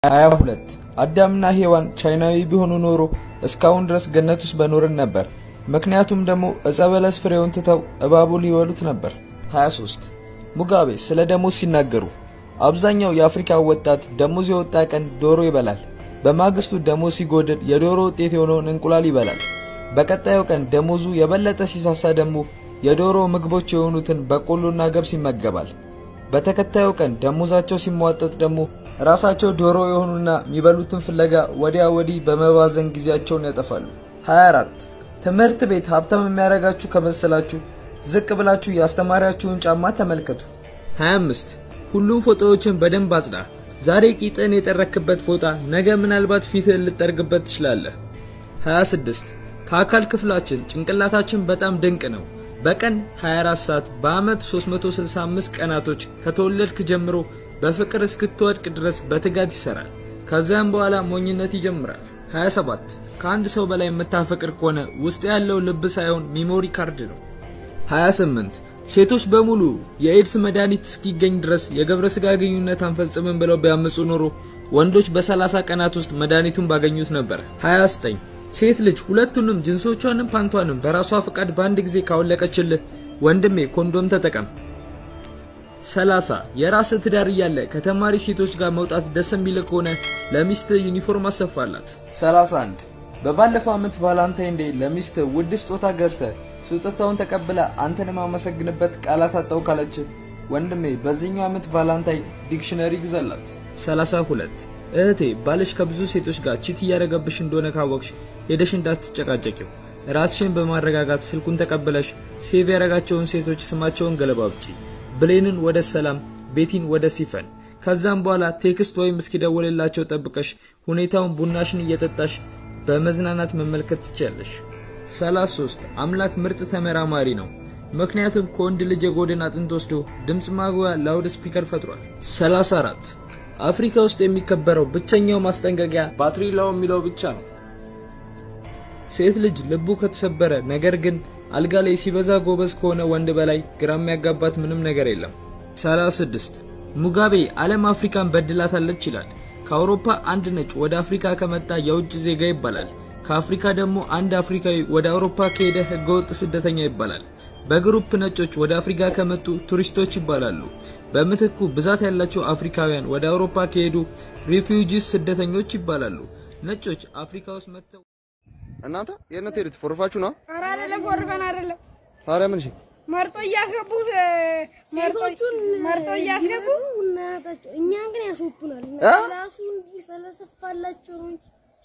22 አዳምና ሔዋን ቻይናዊ ቢሆኑ ኖሮ እስካሁን ድረስ ገነት ውስጥ በኖርን ነበር። ምክንያቱም ደግሞ ዕፀ በለስ ፍሬውን ትተው እባቡ ሊበሉት ነበር። 23 ሙጋቤ ስለ ደሞዝ ሲናገሩ አብዛኛው የአፍሪካ ወጣት ደሞዝ የወጣ ቀን ዶሮ ይበላል። በማግስቱ ደሞዝ ሲጎድል የዶሮ ውጤት የሆነውን እንቁላል ይበላል። በቀጣዩ ቀን ደሞዙ የበለጠ ሲሳሳ ደግሞ የዶሮ ምግቦች የሆኑትን በቆሎና ገብስ ይመገባል። በተከታዩ ቀን ደሞዛቸው ሲሟጠጥ ደግሞ ራሳቸው ዶሮ የሆኑና የሚበሉትን ፍለጋ ወዲያ ወዲህ በመባዘን ጊዜያቸውን ያጠፋሉ። 24 ትምህርት ቤት ሀብታም የሚያደርጋችሁ ከመሰላችሁ ዝቅ ብላችሁ የአስተማሪያችሁን ጫማ ተመልከቱ። 25 ሁሉም ፎጣዎችን በደንብ አጽዳ። ዛሬ ቂጥን የጠረክበት ፎጣ ነገ ምናልባት ፊትህን ልጠርግበት ትችላለህ። 26 ከአካል ክፍላችን ጭንቅላታችን በጣም ድንቅ ነው። በቀን 24 ሰዓት በአመት 365 ቀናቶች ከተወለድክ ጀምሮ በፍቅር እስክትወድቅ ድረስ በትጋት ይሰራል። ከዚያም በኋላ ሞኝነት ይጀምራል። 27 ከአንድ ሰው በላይ የምታፈቅር ከሆነ ውስጥ ያለው ልብ ሳይሆን ሚሞሪ ካርድ ነው። 28 ሴቶች በሙሉ የኤድስ መድኃኒት እስኪገኝ ድረስ የገብረ ስጋ ግንኙነት አንፈጽምም ብለው ቢያምፁ ኖሮ ወንዶች በ30 ቀናት ውስጥ መድኃኒቱን ባገኙት ነበር። 29 ሴት ልጅ ሁለቱንም ጅንሶቿንም ፓንቷንም በራሷ ፈቃድ በአንድ ጊዜ ካወለቀችልህ ወንድሜ ኮንዶም ተጠቀም። 30 የራስህ ትዳር እያለ ከተማሪ ሴቶች ጋር መውጣት ደስ የሚል ከሆነ ለሚስት ዩኒፎርም አሰፋላት። 31 በባለፈው ዓመት ቫላንታይን ዴይ ለሚስት ውድ ስጦታ ገዝተ ስጦታውን ተቀብላ አንተን የማመሰግንበት ቃላት አጣው ካለች ወንድሜ በዚህኛው ዓመት ቫላንታይን ዲክሽነሪ ግዛላት። 32 እህቴ ባልሽ ከብዙ ሴቶች ጋር ቺት እያደረገብሽ እንደሆነ ካወቅሽ ሄደሽ እንዳትጨቃጨቂው ራስሽን በማረጋጋት ስልኩን ተቀብለሽ ሴቭ ያደረጋቸውን ሴቶች ስማቸውን ገለባብጪ። ብሌንን ወደ ሰላም፣ ቤቲን ወደ ሲፈን። ከዛም በኋላ ቴክስት ወይም እስኪደውልላቸው ጠብቀሽ ሁኔታውን ቡናሽን እየጠጣሽ በመዝናናት መመልከት ትችያለሽ። 33 አምላክ ምርጥ ተመራማሪ ነው። ምክንያቱም ከወንድ ልጅ የጎድን አጥንት ወስዶ ድምፅ ማጉያ ላውድ ስፒከር ፈጥሯል። 34 አፍሪካ ውስጥ የሚከበረው ብቸኛው ማስጠንቀቂያ ባትሪ ላው የሚለው ብቻ ነው። ሴት ልጅ ልቡ ከተሰበረ ነገር ግን አልጋ ላይ ሲበዛ ጎበዝ ከሆነ ወንድ በላይ ግራ የሚያጋባት ምንም ነገር የለም። 36 ሙጋቤ ዓለም አፍሪካን በድላታለች ይላል። ከአውሮፓ አንድ ነጭ ወደ አፍሪካ ከመጣ የውጭ ዜጋ ይባላል። ከአፍሪካ ደግሞ አንድ አፍሪካዊ ወደ አውሮፓ ከሄደ ህገወጥ ስደተኛ ይባላል። በግሩፕ ነጮች ወደ አፍሪካ ከመጡ ቱሪስቶች ይባላሉ። በምትኩ ብዛት ያላቸው አፍሪካውያን ወደ አውሮፓ ከሄዱ ሪፊውጂስ ስደተኞች ይባላሉ። ነጮች አፍሪካ ውስጥ መጥተው እናንተ የት ነው የምትሄዱት? ፎርፋችሁ ነው? ኧረ አይደለም፣ ፎርፈን አይደለም። ታዲያ ምን? እሺ መርጦ እያስገቡ ሴቶቹን መርጦ እያስገቡ እናታቸው እኛን ግን ያስወጡናል። እ? ራሱ እንዲህ ስለሰፋላቸው ነው እንጂ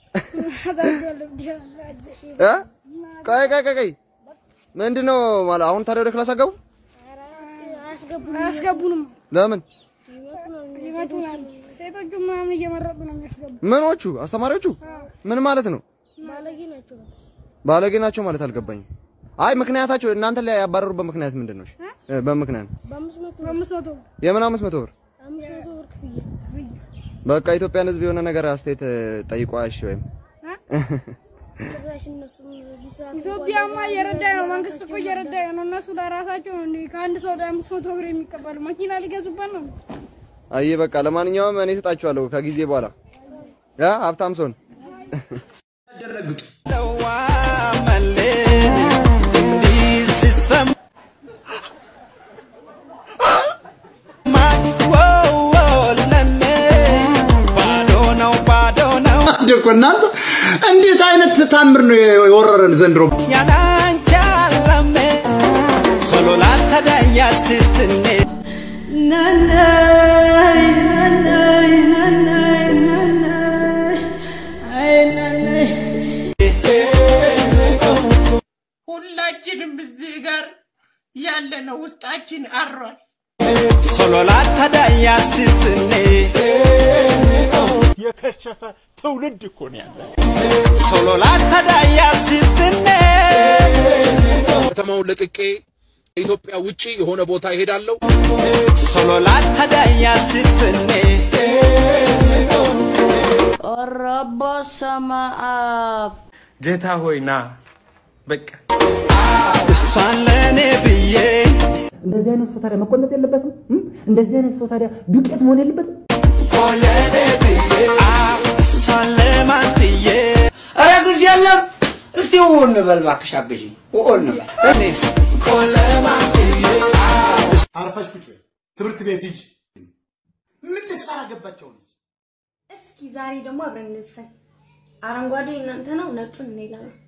እ? ቆይ ቆይ ቆይ ቆይ ምንድን ነው ማለት አሁን ታዲያ ወደ ክላስ አገቡ? አያስገቡንም። አያስገቡንም። ለምን? ይመቱናል። ሴቶቹ ምናምን እየመረጡ ነው የሚያስገቡ። ምኖቹ? አስተማሪዎቹ? ምን ማለት ነው? ባለጌ ናቸው። ባለጌ ናቸው ማለት አልገባኝም። አይ ምክንያታቸው እናንተ ላይ ያባረሩበት ምክንያት ምንድን ነው? እሺ እ፣ በምክንያት በአምስት መቶ በአምስት መቶ የምን አምስት መቶ ብር? አምስት መቶ ብር ክፍያ በቃ ኢትዮጵያን ሕዝብ የሆነ ነገር አስተያየት ጠይቋ። እሺ ወይም ጭራሽ እነሱም እዚህ ሰዓት ኢትዮጵያማ እየረዳ ነው። መንግስት እኮ እየረዳ ነው። እነሱ ለራሳቸው ነው እንዴ ከአንድ ሰው ወደ አምስት መቶ ብር የሚቀበሉ መኪና ሊገዙበት ነው። አይ በቃ ለማንኛውም እኔ እሰጣችኋለሁ ከጊዜ በኋላ ያ ሀብታም ሰውን አንድ እኮ እናንተ እንዴት አይነት ታምር ነው የወረረን ዘንድሮ። ሁላችንም እዚህ ጋር ያለነው ውስጣችን አሯል። የከሸፈ ትውልድ እኮ ነው ያለ። ከተማውን ለቅቄ ከኢትዮጵያ ውጪ የሆነ ቦታ ይሄዳለሁ። ረቦ ሰማ አብ ጌታ ሆይ ና በቃ እሷን ለእኔ ብዬ እንደዚህ አይነት ሰው ታዲያ መቆነጥ የለበትም? እም? እንደዚህ አይነት ሰው ታዲያ ዱቄት መሆን የለበትም? ኮለኔ ብዬ ቆለማንትዬ ኧረ ግድ የለም እስቲ ው እንበል እባክሽ አግዢኝ ው እንበል እኔስ ቆለማንትዬ አርፈሽ ቁጭ በይ። ትምህርት ቤት ሂጂ። ምን ልትሰራ ገባቸው ልጅ? እስኪ ዛሬ ደግሞ አብረን እንዝፈን። አረንጓዴ እናንተ ነው፣ ነጩን እኔ ጋር ነው።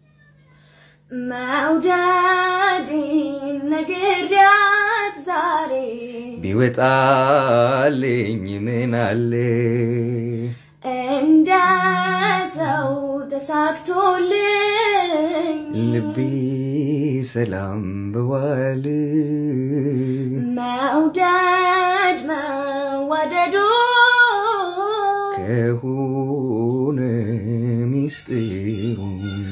መውደድን ነግሬያት ዛሬ ቢወጣልኝ ምን አለ እንደ ሰው ተሳክቶልኝ ልቤ ሰላም በዋል መውደድ መዋደዱ ከሆነ ሚስጥሩ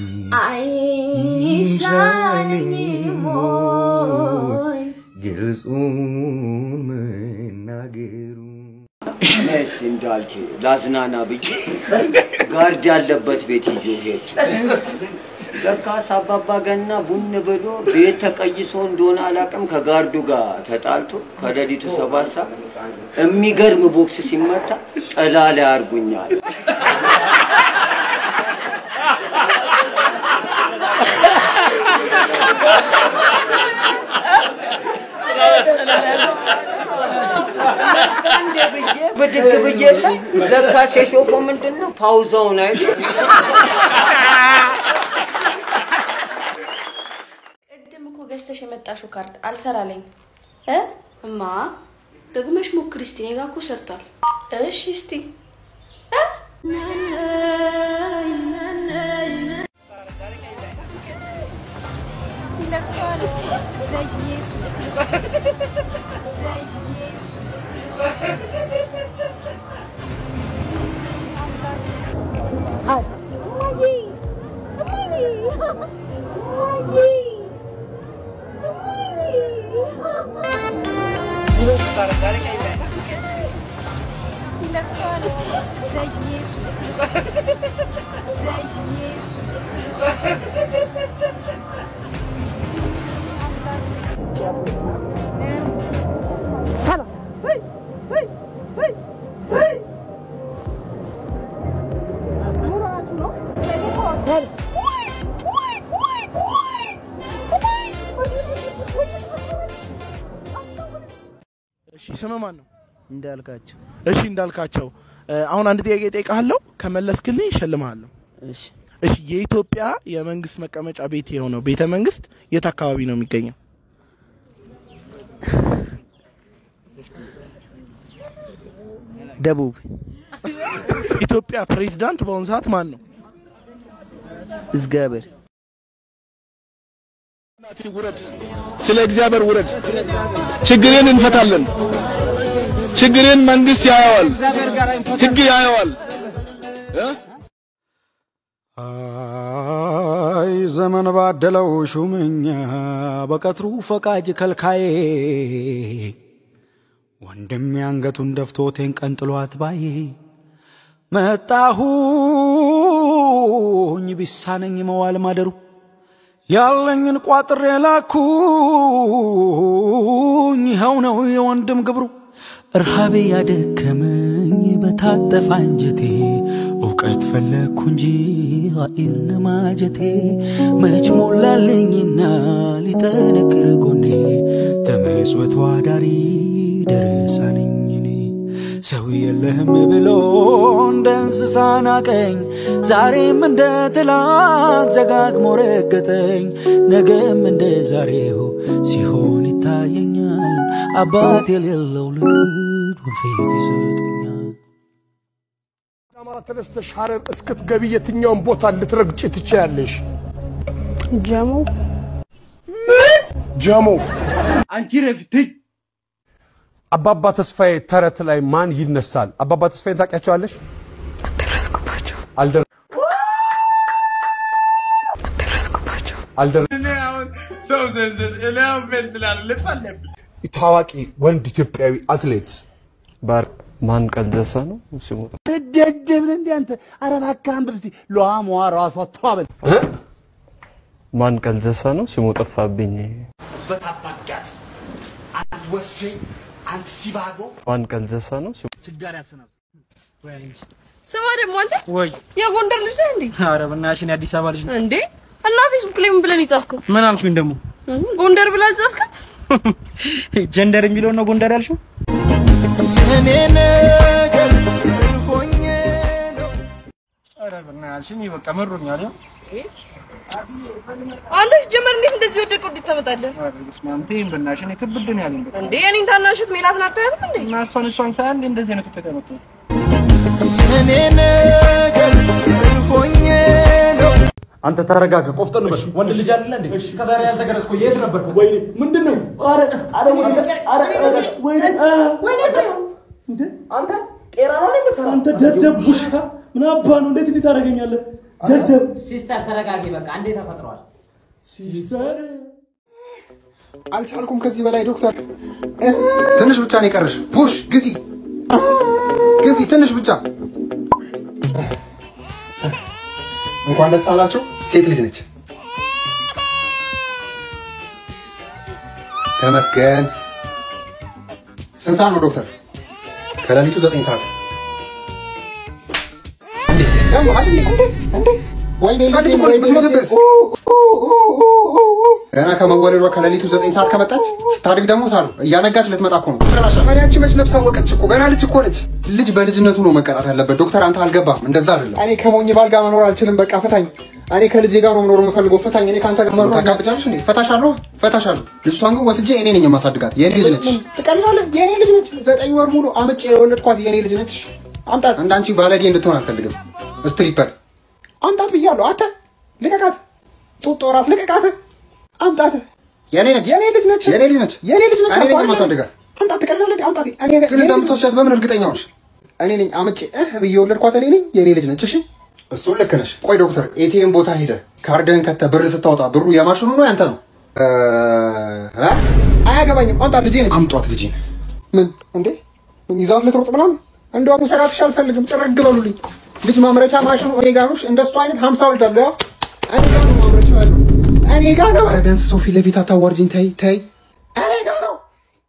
አይሻለኝም ወይ ግልጹን መናገሩ እሺ እንዳልክ ላዝናና ብዬ ጋርድ ያለበት ቤት ይዞ ሄድ። ለካስ አባባ ገና ቡን ብሎ ቤት ተቀይሶ እንደሆነ አላውቅም ከጋርዱ ጋር ተጣልቶ ከሌሊቱ ሰባት ሰዓት የሚገርም ቦክስ ሲመታ ጥላ ላይ አርጉኛል። አንዴ ብዬ ብድግ ብዬ ሳይ ለካስ የሾፈው ምንድን ነው ፓውዛውን አይቶ ቅድም እኮ ገዝተሽ የመጣሽው ካርድ አልሰራለኝ እ እማ ደግመሽ ሞክሪ እስቲ። እኔ ጋ እኮ ሰርቷል። እሺ እስቲ እ? ይለብሰዋል በኢየሱስ ክርስቶስ በኢየሱስ ይለብሰዋል በኢየሱስ ክርስቶስ በኢየሱስ እሺ ስምህ ማን ነው? እንዳልካቸው እሺ እንዳልካቸው እ፣ አሁን አንድ ጥያቄ እጠይቅሃለሁ። ከመለስክልኝ እሸልምሃለሁ። እሺ እሺ የኢትዮጵያ የመንግስት መቀመጫ ቤት የሆነው ቤተ መንግስት የት አካባቢ ነው የሚገኘው? ደቡብ ኢትዮጵያ ፕሬዝዳንት በአሁኑ ሰዓት ማን ነው? እግዚአብሔር ውረድ፣ ስለ እግዚአብሔር ውረድ። ችግርን እንፈታለን። ችግርን መንግስት ያየዋል፣ ህግ ያየዋል። እ? አይ ዘመን ባደለው ሹመኛ በቀትሩ ፈቃጅ ከልካዬ ወንድም አንገቱን ደፍቶቴን ቀንጥሏት ባዬ መጣሁኝ ቢሳነኝ መዋል ማደሩ ያለኝን ቋጥሬ ላኩኝ ይኸው ነው የወንድም ግብሩ እርሃቤ ያደከመኝ በታጠፋ አንጀቴ እውቀት ፈለግኩ እንጂ ኃይር ነማጀቴ መች ሞላልኝና ሊጠነክር ጎኔ ተመስወት ዋዳሪ ደረሳ ነኝ እኔ ሰው የለህም ብሎ እንደ እንስሳ ናቀኝ ዛሬም እንደ ትላንት ደጋግሞ ረገጠኝ ነገም እንደ ዛሬው ሲሆን ይታየኛል አባት የሌለው ልጅ ወንፊት ይሰጠኛል አማራ ተነስተሽ ሐረር እስክትገቢ የትኛውን ቦታ ልትረግጭ ትችያለሽ? ጀሞ ጀሞ አንቺ ረፍትኝ አባባ ተስፋዬ ተረት ላይ ማን ይነሳል? አባባ ተስፋዬን ታውቂያቸዋለሽ? ደረስኩባቸው አልደረ ደረስኩባቸው አልደረ እኔ አሁን ሰው ዘንዘን እኔ አሁን ፌንትላል ልብ አለብኝ። ታዋቂ ወንድ ኢትዮጵያዊ አትሌት ባር ማን ቀልጀሳ ነው ስሙ? ትደደብ ነህ እንዴ አንተ? ኧረ እባክህ አንብብ እስቲ ሏሟ ራሷ ተዋበል ማን ቀልጀሳ ነው ስሙ ጠፋብኝ። በታባጋት አንድ ወስፌ አንድ ሲባጎ ማን ቀልጀሳ ነው ስሙ? ችጋር ያሰናብ ስማ ደግሞ አንተ ወይ የጎንደር ልጅ ነህ እንዴ? ኧረ በእናትሽ እኔ አዲስ አበባ ልጅ ነኝ። እንዴ እና ፌስቡክ ላይ ምን ብለን የጻፍከው? ምን አልኩኝ ደግሞ? እህ፣ ጎንደር ብለህ አልጻፍክም? ጀንደር የሚለውን ነው ጎንደር ያልሽው? እኔ ነገር ሆኜ ኧረ በእናትሽ እኔ በቃ መሮኛል። አንተ ሲጀመር እንዴት እንደዚህ ወደቀ ወዴት ታመጣለህ? ኧረ በስመ አብ ተይኝ በእናትሽ እኔ ክብድ ነው ያለኝ። በቃ እንዴ የኔን ታናሽት ሜላትን አታያትም እንዴ? እና እሷን እሷን ሳያ እንዴ እንደዚህ አይነት ውጤት ያመጣው? እኔ ነገር ሆኜ ነው አንተ ተረጋጋ፣ ቆፍጠን በል። ወንድ ልጅ አይደለ እንዴ? እስከ ዛሬ ያልተገረዝኩ የት ነበርክ? ወይኔ ምንድን ነው? ኧረ ኧረ ወይኔ ኧረ ኧረ ወይኔ እ ወይኔ እንዴ አንተ ቄራ ነው የምትሰራው? አንተ ደደብ ውሻ ምን አባ ነው? እንዴት እንዴት ታደርገኛለህ? ደደብ ሲስተር ተረጋጊ፣ በቃ አንዴ ተፈጥሯል። ሲስተር አልቻልኩም ከዚህ በላይ ዶክተር። ትንሽ ብቻ ነው የቀረሽ። ፑሽ ግፊ ግፊ፣ ትንሽ ብቻ። እንኳን ደስ አላችሁ። ሴት ልጅ ነች። ተመስገን። ስንት ሰዓት ነው ዶክተር? ከሌሊቱ ዘጠኝ ሰዓት። እንዴ ደግሞ አይደል እንዴ እንዴ ወይኔ ልጄ ወይኔ ልጄ ገና ከመወለዷ ከሌሊቱ ዘጠኝ ሰዓት ከመጣች ስታድግ ደግሞ ሳሉ እያነጋች ልትመጣ እኮ ነው። ታዲያ አንቺ መች ነፍስ አወቀች እኮ ገና ልጅ እኮ ነች። ልጅ በልጅነቱ ነው መቀጣት ያለበት። ዶክተር አንተ አልገባም፣ እንደዛ አይደለም። እኔ ከሞኝ ባል ጋር መኖር አልችልም። በቃ ፍታኝ። እኔ ከልጄ ጋር ነው መኖር የምፈልገው። ፍታኝ። እኔ ከአንተ ጋር መኖር ታጋብቻለሽ እንዴ? ፈታሻለሁ፣ ፈታሻለሁ። ልጅቷን ግን ወስጄ እኔ ነኝ የማሳድጋት። የኔ ልጅ ነች። ትቀልዳለህ? የኔ ልጅ ነች። ዘጠኝ ወር ሙሉ አምጬ የወለድኳት የኔ ልጅ ነች። አምጣት። እንዳንቺ ባለጌ እንድትሆን አልፈልግም። ስትሪፐር አምጣት ብያለሁ። አንተ ልቀቃት። ጡጦ ራስ ልቀቃት። አምጣት። የኔ ነች። የኔ ልጅ ነች። የኔ ልጅ ነች። የኔ ልጅ ነች። እኔ ነኝ የማሳድጋት። አምጣት። ትቀልዳለህ? አምጣት። እኔ ግን እንደምትወስዳት በምን እርግጠኛ ነሽ? እኔ ነኝ አምጬ እህ ብዬ የወለድኳት እኔ ነኝ። የኔ ልጅ ነች። እሺ እሱን ልክ ነሽ። ቆይ ዶክተር፣ ኤቲኤም ቦታ ሄደ ካርድህን ከተ ብር ስታወጣ ብሩ የማሽኑ ነው ያንተ ነው? እ እ? አያገባኝም። አምጣት። ልጄ ነች። አምጧት። ልጄ ምን እንዴ? ምን ይዛት ልትሮጥ ምናምን? እንደውም ሰራትሽ አልፈልግም። ጥርግ በሉልኝ። ልጅ ማምረቻ ማሽኑ እኔ ጋር ነው። እንደሱ አይነት ሀምሳ ወልዳለሁ። ያው እኔ ጋር ነው ማምረቻ ያለው እኔ ጋር ነው። ኧረ ቢያንስ ሰው ፊት ለፊት አታዋርጂኝ። ተይ ተይ። እኔ ጋር ነው።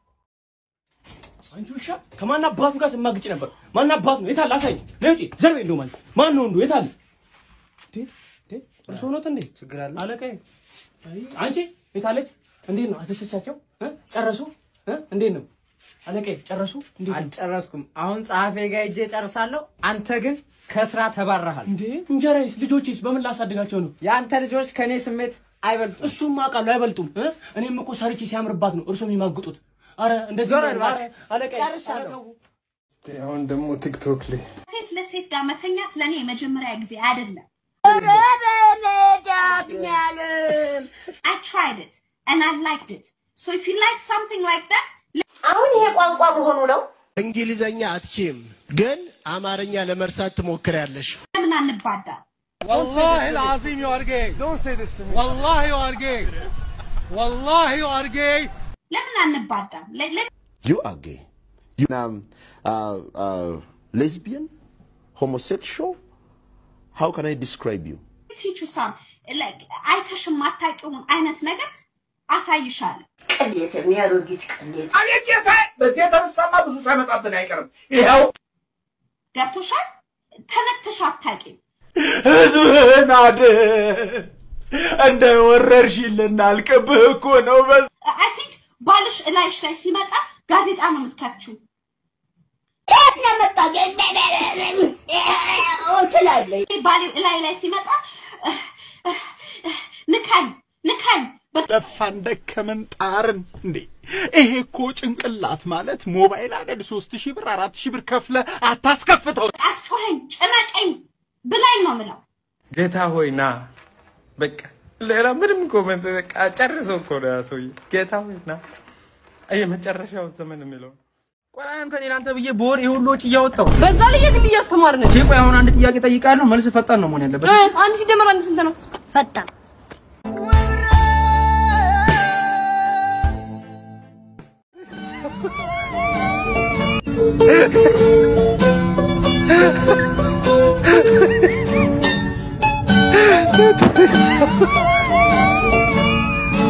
አንቺ ውሻ ከማን አባቱ ጋር ስማግጭ ነበር? ማን አባቱ ነው? የታለ? አሳይ። ነይ ውጪ። ዘርቤ እንደው ማለት ማን ነው ወንዱ? የታለ? እንዴ እንዴ እርሶ ኖት እንዴ? ችግር አለ አለቃዬ። አይ አንቺ የታለች? እንዴት ነው አስደሰቻቸው? እ? ጨረሱ? እ? እንዴት ነው አለቃዬ? ጨረሱ? እንዴት ነው? አልጨረስኩም። አሁን ጸሐፌ ጋር ሄጄ ጨርሳለሁ። አንተ ግን ከስራ ተባረሃል። እንዴ እንጀራዬስ ልጆቼስ በምን ላሳድጋቸው ነው? የአንተ ልጆች ከኔ ስሜት አይበልጡም። እሱም አውቃለሁ አይበልጡም። እ? እኔም እኮ ሰርቼ ሲያምርባት ነው እርሶ የሚማግጡት። አረ እንደዚህ ዞር ነው። በል እባክህ። አረ አለቃዬ፣ ጨርሻለሁ። አረ ተው። አሁን ደግሞ ቲክቶክ ላይ ሴት ለሴት ጋር መተኛት ለእኔ የመጀመሪያ ጊዜ አይደለም። I tried it and I liked it. So if you like something like that, አሁን ይሄ ቋንቋ መሆኑ ነው። እንግሊዘኛ አትችም፣ ግን አማርኛ ለመርሳት ትሞክሪያለሽ። ለምን አንባዳ? والله العظيم you are gay. Don't say this to me. والله you are gay. والله you are gay. ለምን አንባዳም? ለ- ለ- You are gay. You um, uh, uh, lesbian, homosexual. How can I describe you? teach you some like አይተሽ የማታውቂውን አይነት ነገር አሳይሻለሁ። ቅሌት የሚያሮጊት ቅሌት አቤት ጌታ! በዚህ የተነሳማ ብዙ ሳይመጣብን አይቀርም። ይኸው ገብቶሻል? ተነክተሽ አታውቂም። ህዝብህን አድን። እንደ ወረርሽኝ ልናልቅብህ እኮ ነው። በ አይ ቲንክ ባልሽ እላይሽ ላይ ሲመጣ ጋዜጣ ነው የምትከፍቺው። የት ነው የመጣው? ትላለች። ባሌ እላይ ላይ ሲመጣ ንካኝ ንካኝ ለፋን ደከመን ጣርን እንዴ! ይሄ እኮ ጭንቅላት ማለት ሞባይል አደል ሶስት ሺህ ብር አራት ሺህ ብር ከፍለ አታስከፍተው። አስጮኸኝ ጭነቀኝ ብላኝ ነው ምለው። ጌታ ሆይ ና። በቃ ሌላ ምንም ኮመንት በቃ ጨርሶ እኮ ነው ያ ሰውዬ። ጌታ ሆይ ና። የመጨረሻው ዘመን የሚለው ቆይ አንተ እኔ ለአንተ ብዬ በወር ይሄ ሁሉ ወጪ እያወጣሁ በዛ ላይ የግል እያስተማርን እሺ፣ ቆይ አሁን አንድ ጥያቄ ጠይቃለሁ፣ መልስ ፈጣን ነው መሆን ያለበት። እ፣ አንድ ሲደመር አንድ ስንት ነው? ፈጣን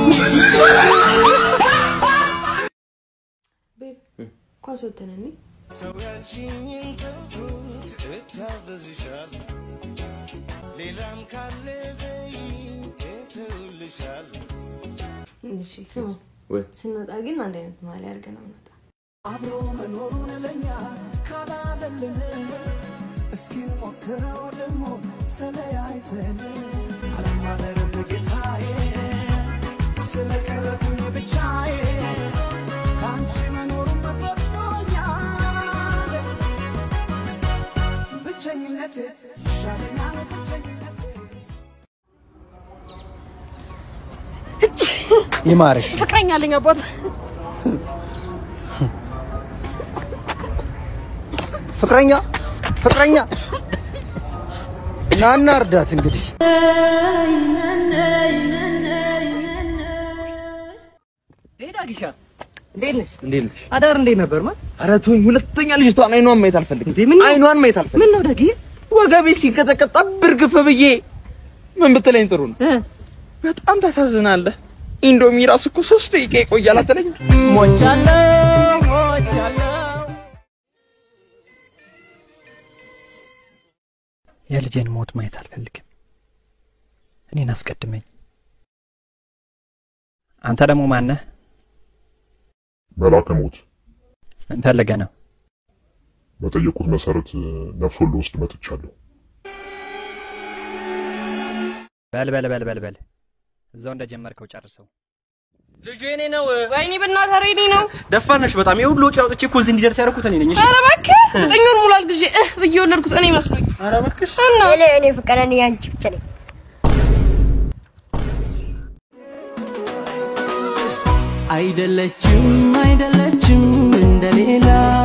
ኳስ ወተን እኔ ተው ያልሽኝን ተውኩት እታዘዝሻለሁ ሌላም ካለ በይኝ እተውልሻለሁ እሺ ስማ፣ ወይ ስንወጣ ግን አንድ አይነት ማሊያ አድርገን ነው የምንወጣው። አብሮ መኖሩን ለኛ ካላለልን እስኪ ሞክረው ደግሞ ተለያይተን አለማደርም ጌታዬ ስለቀረብኝ ብቻዬ ከአንቺ መኖሩን መበርቶኛል ብቸኝነት ይሻለኛል ብቸኝነት ይማርሽ። ፍቅረኛ አለኝ አባት። ፍቅረኛ ፍቅረኛ ናና እርዳት እንግዲህ ሄዳ ጊሻ እንዴት ነሽ? እንዴት ነሽ? አዳር እንዴት ነበር? ማ ኧረ ተወኝ። ሁለተኛ ልጅቷን አይኗን ማየት አልፈልግም። እንዴ ምን አይኗን ማየት አልፈልግም። ምን ነው ደጊ ወገቤ እስኪንቀጠቀጥ ብርግፍ ብዬ ምን ብትለኝ ጥሩ ነው? በጣም ታሳዝናለህ። ኢንዶሚ ራሱ እኮ ሶስት ደቂቃ ይቆያል አትለኝም? ሞቻለሁ ሞቻለሁ የልጄን ሞት ማየት አልፈልግም። እኔን አስቀድመኝ። አንተ ደግሞ ማነህ? መላከ ሞት ምን ፈልገህ ነው? በጠየቁት መሰረት ነፍሶን ልወስድ መጥቻለሁ። በል በል በል በል በል እዛው እንደጀመርከው ጨርሰው። ልጁ የኔ ነው። ወይኔ በእናትህ ኧረ የኔ ነው። ደፋር ነሽ በጣም። የሁሉ ወጪ አውጥቼ እኮ እዚህ እንዲደርስ ያደረኩት እኔ ነኝ። እሺ ኧረ እባክህ ዘጠኝ ወር ሙሉ አልግዤ እህ ብዬ የወለድኩት እኔ መስሎኝ። ኧረ እባክሽ እና እኔ እኔ ፍቅር እኔ ያንቺ ብቻ ነኝ። አይደለችም አይደለችም እንደሌላ